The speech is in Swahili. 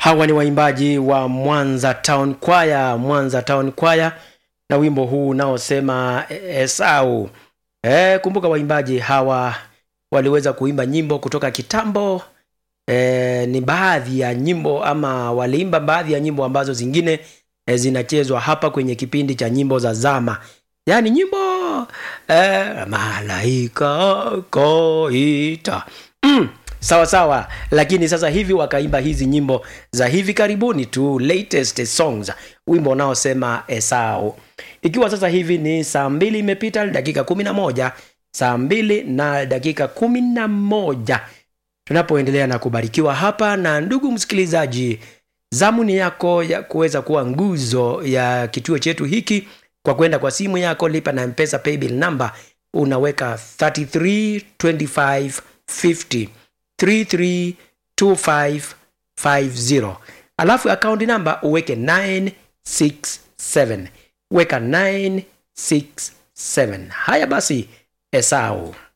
hawa ni waimbaji wa mwanza town choir mwanza town choir na wimbo huu unaosema esau e, kumbuka waimbaji hawa waliweza kuimba nyimbo kutoka kitambo e, ni baadhi ya nyimbo ama waliimba baadhi ya nyimbo ambazo zingine e, zinachezwa hapa kwenye kipindi cha nyimbo za zama yaani nyimbo e, malaika koita mm, sawa sawa lakini sasa hivi wakaimba hizi nyimbo za hivi karibuni tu latest songs wimbo unaosema esau ikiwa sasa hivi ni saa mbili imepita dakika kumi na moja saa mbili na dakika kumi na moja tunapoendelea na kubarikiwa hapa na ndugu msikilizaji zamuni yako ya kuweza kuwa nguzo ya kituo chetu hiki kwa kwenda kwa simu yako lipa na mpesa paybill number unaweka 332550 332550 alafu akaunti namba uweke 967 weka 967 haya basi esau